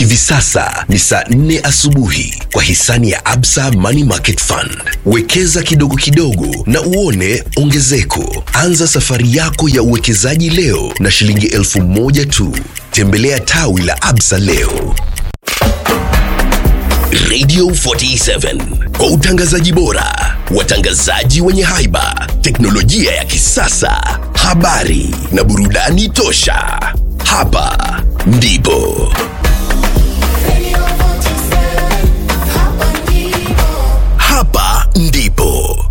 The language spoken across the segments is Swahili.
Hivi sasa ni saa nne asubuhi kwa hisani ya Absa Money Market Fund. Wekeza kidogo kidogo na uone ongezeko. Anza safari yako ya uwekezaji leo na shilingi elfu moja tu. Tembelea tawi la Absa leo. Radio 47 kwa utangazaji bora, watangazaji wenye haiba, teknolojia ya kisasa, habari na burudani tosha. Hapa ndipo hapa ndipo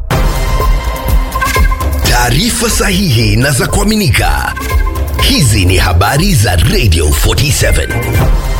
taarifa sahihi na za kuaminika. Hizi ni habari za Radio 47.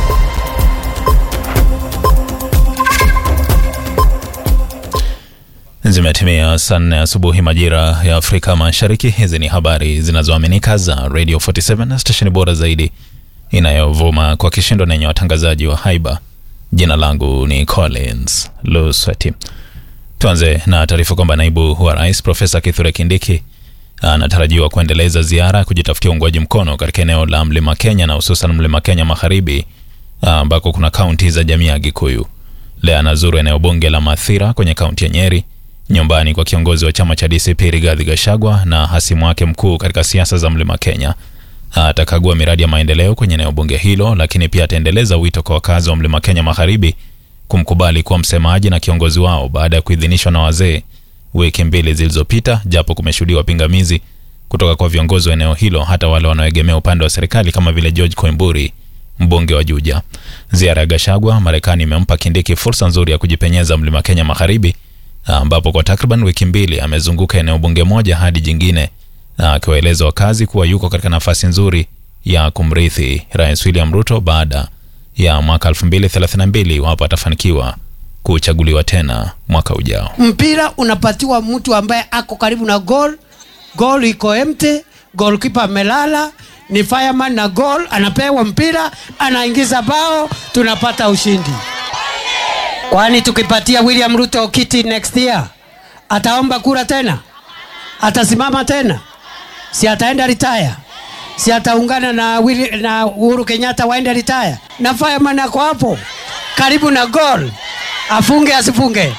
Zimetimia saa nne asubuhi majira ya Afrika Mashariki. Hizi ni habari zinazoaminika za Radio 47, stesheni bora zaidi inayovuma kwa kishindo na yenye watangazaji wa haiba. Jina langu ni Collins Lusweti. Tuanze na taarifa kwamba naibu wa rais Profesa Kithure Kindiki anatarajiwa kuendeleza ziara ya kujitafutia uungwaji mkono katika eneo la mlima Kenya na hususan mlima Kenya magharibi ambako kuna kaunti za jamii ya Gikuyu. Leo anazuru eneo bunge la Mathira kwenye kaunti ya Nyeri, nyumbani kwa kiongozi wa chama cha DCP Rigathi Gachagua na hasimu wake mkuu katika siasa za mlima Kenya. Atakagua miradi ya maendeleo kwenye eneo bunge hilo, lakini pia ataendeleza wito kwa wakazi wa mlima Kenya magharibi kumkubali kuwa msemaji na kiongozi wao baada ya kuidhinishwa na wazee wiki mbili zilizopita, japo kumeshuhudiwa pingamizi kutoka kwa viongozi wa eneo hilo, hata wale wanaoegemea upande wa serikali kama vile George Koimburi, mbunge wa Juja. Ziara ya Gachagua Marekani imempa Kindiki fursa nzuri ya kujipenyeza mlima Kenya magharibi, ambapo kwa takriban wiki mbili amezunguka eneo bunge moja hadi jingine, akiwaeleza wakazi kuwa yuko katika nafasi nzuri ya kumrithi Rais William Ruto baada ya mwaka 2032 iwapo atafanikiwa kuchaguliwa tena mwaka ujao. mpira unapatiwa mtu ambaye ako karibu na goal goal iko empty goalkeeper amelala ni fireman na goal anapewa mpira anaingiza bao tunapata ushindi kwani tukipatia william ruto kiti next year ataomba kura tena atasimama tena si ataenda retire si ataungana na, Willi- na uhuru kenyatta waende retire na fireman ako hapo karibu na goal afunge asifunge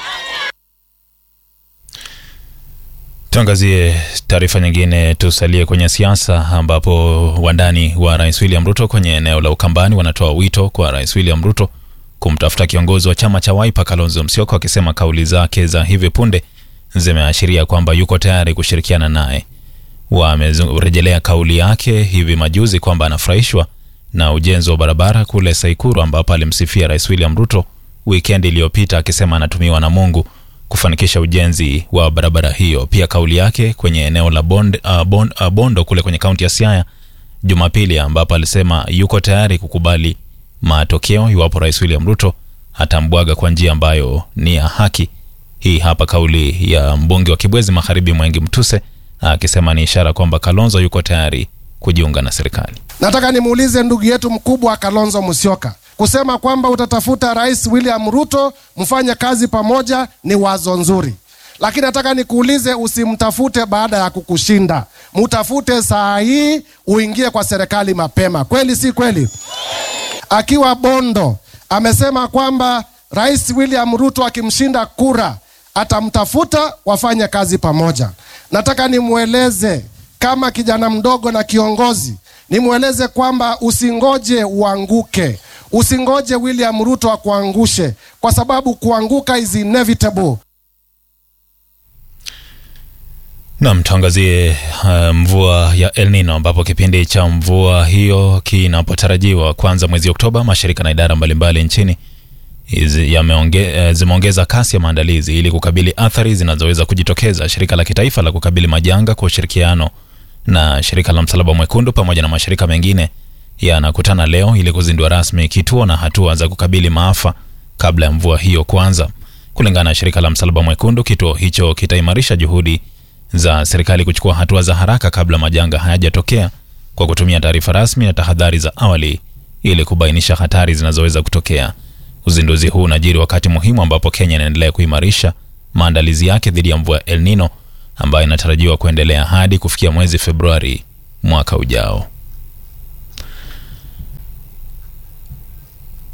Tuangazie taarifa nyingine, tusalie kwenye siasa ambapo wandani wa rais William Ruto kwenye eneo la Ukambani wanatoa wito kwa rais William Ruto kumtafuta kiongozi wa chama cha Wiper Kalonzo Musyoka, wakisema kauli zake za hivi punde zimeashiria kwamba yuko tayari kushirikiana naye. Wamerejelea kauli yake hivi majuzi kwamba anafurahishwa na ujenzi wa barabara kule Saikuru, ambapo alimsifia rais William Ruto wikendi iliyopita akisema anatumiwa na Mungu kufanikisha ujenzi wa barabara hiyo. Pia kauli yake kwenye eneo la bond, uh, bond, uh, Bondo kule kwenye kaunti ya Siaya Jumapili, ambapo alisema yuko tayari kukubali matokeo iwapo rais William Ruto atambwaga kwa njia ambayo ni ya haki. Hii hapa kauli ya mbunge wa Kibwezi Magharibi Mwengi Mtuse akisema ni ishara kwamba Kalonzo yuko tayari kujiunga na serikali. Nataka nimuulize ndugu yetu mkubwa Kalonzo Musyoka, kusema kwamba utatafuta Rais William Ruto mfanye kazi pamoja ni wazo nzuri, lakini nataka nikuulize, usimtafute baada ya kukushinda, mtafute saa hii uingie kwa serikali mapema. Kweli si kweli? Akiwa Bondo amesema kwamba Rais William Ruto akimshinda kura atamtafuta wafanye kazi pamoja. Nataka nimweleze kama kijana mdogo na kiongozi, nimweleze kwamba usingoje uanguke, usingoje William Ruto akuangushe, kwa sababu kuanguka is inevitable. Nam, tuangazie uh, mvua ya El Nino ambapo kipindi cha mvua hiyo kinapotarajiwa kwanza mwezi Oktoba, mashirika na idara mbalimbali nchini hizi yameonge- eh, zimeongeza kasi ya maandalizi ili kukabili athari zinazoweza kujitokeza. Shirika la kitaifa la kukabili majanga kwa ushirikiano na shirika la Msalaba Mwekundu pamoja na mashirika mengine yanakutana leo ili kuzindua rasmi kituo na hatua za kukabili maafa kabla ya mvua hiyo kuanza. Kulingana na shirika la Msalaba Mwekundu, kituo hicho kitaimarisha juhudi za serikali kuchukua hatua za haraka kabla majanga hayajatokea kwa kutumia taarifa rasmi na tahadhari za awali ili kubainisha hatari zinazoweza kutokea. Uzinduzi huu unajiri wakati muhimu ambapo Kenya inaendelea kuimarisha maandalizi yake dhidi ya mvua El Nino ambayo inatarajiwa kuendelea hadi kufikia mwezi Februari mwaka ujao.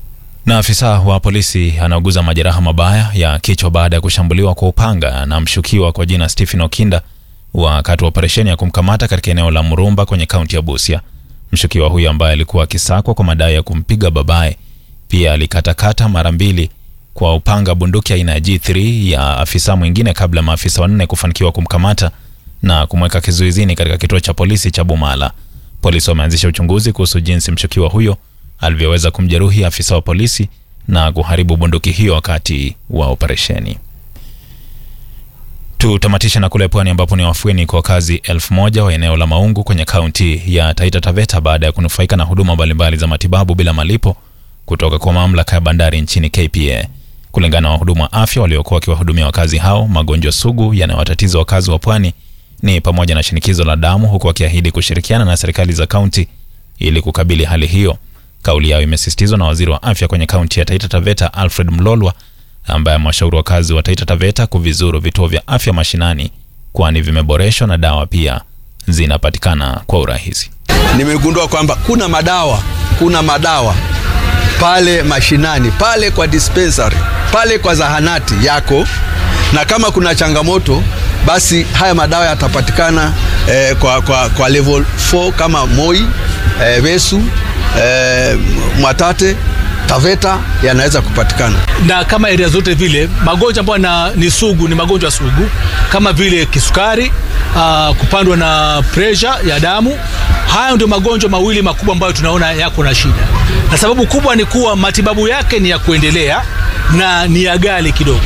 Na afisa wa polisi anauguza majeraha mabaya ya kichwa baada ya kushambuliwa kwa upanga na mshukiwa kwa jina Stephen Okinda wakati wa operesheni ya kumkamata katika eneo la Murumba kwenye kaunti ya Busia. Mshukiwa huyo ambaye alikuwa akisakwa kwa madai ya kumpiga babaye pia alikatakata mara mbili kwa upanga bunduki aina ya G3 ya afisa mwingine kabla maafisa wanne kufanikiwa kumkamata na kumweka kizuizini katika kituo cha polisi cha Bumala. Polisi wameanzisha uchunguzi kuhusu jinsi mshukiwa huyo alivyoweza kumjeruhi afisa wa polisi na kuharibu bunduki hiyo wakati wa operesheni. Tutamatisha na kule pwani ambapo ni wafueni kwa wakazi elfu moja wa eneo la Maungu kwenye kaunti ya Taita Taveta baada ya kunufaika na huduma mbalimbali za matibabu bila malipo kutoka kwa mamlaka ya bandari nchini KPA. Kulingana na wahudumu wa afya waliokuwa wakiwahudumia wakazi hao, magonjwa sugu yanayowatatiza wakazi wa pwani ni pamoja na shinikizo la damu, huku wakiahidi kushirikiana na serikali za kaunti ili kukabili hali hiyo. Kauli yao imesisitizwa na waziri wa afya kwenye kaunti ya Taita Taveta Alfred Mlolwa ambaye amewashauri wakazi wa Taita Taveta kuvizuru vituo vya afya mashinani, kwani vimeboreshwa na dawa pia zinapatikana kwa urahisi. Nimegundua kwamba kuna madawa, kuna madawa pale mashinani, pale kwa dispensary, pale kwa zahanati yako, na kama kuna changamoto basi haya madawa yatapatikana eh, kwa, kwa, kwa level 4 kama Moi, eh, Vesu, eh, Mwatate Taveta yanaweza kupatikana. na kama area zote vile magonjwa ambayo na- ni sugu ni magonjwa sugu kama vile kisukari uh, kupandwa na pressure ya damu. Hayo ndio magonjwa mawili makubwa ambayo tunaona yako na shida, na sababu kubwa ni kuwa matibabu yake ni ya kuendelea na ni ya ghali kidogo.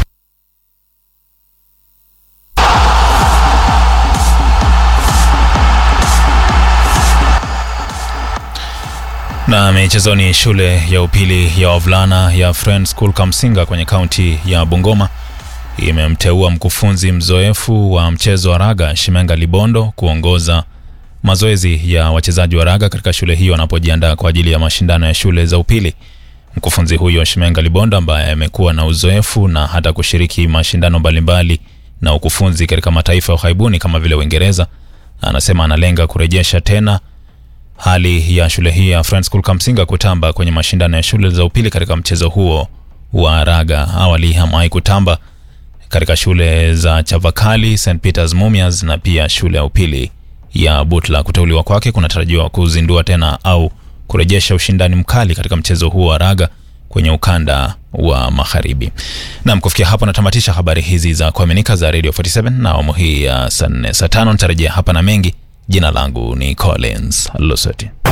Na michezoni, shule ya upili ya wavulana ya Friends School Kamsinga kwenye kaunti ya Bungoma imemteua mkufunzi mzoefu wa mchezo wa raga Shimenga Libondo kuongoza mazoezi ya wachezaji wa raga katika shule hiyo wanapojiandaa kwa ajili ya mashindano ya shule za upili. Mkufunzi huyo Shimenga Libondo ambaye amekuwa na uzoefu na hata kushiriki mashindano mbalimbali na ukufunzi katika mataifa ya ughaibuni kama vile Uingereza, anasema analenga kurejesha tena hali ya shule hii ya Friends School Kamsinga kutamba kwenye mashindano ya shule za upili katika mchezo huo wa raga. Awali hamewahi kutamba katika shule za Chavakali, St Peters Mumias na pia shule ya upili ya Butla. Kuteuliwa kwake kunatarajiwa kuzindua tena au kurejesha ushindani mkali katika mchezo huo wa raga kwenye ukanda wa magharibi. Nam, kufikia hapo natamatisha habari hizi za kuaminika za Radio 47 na awamu hii ya saa nne. Saa tano nitarejea hapa na mengi. Jina langu ni Collins Lusoti.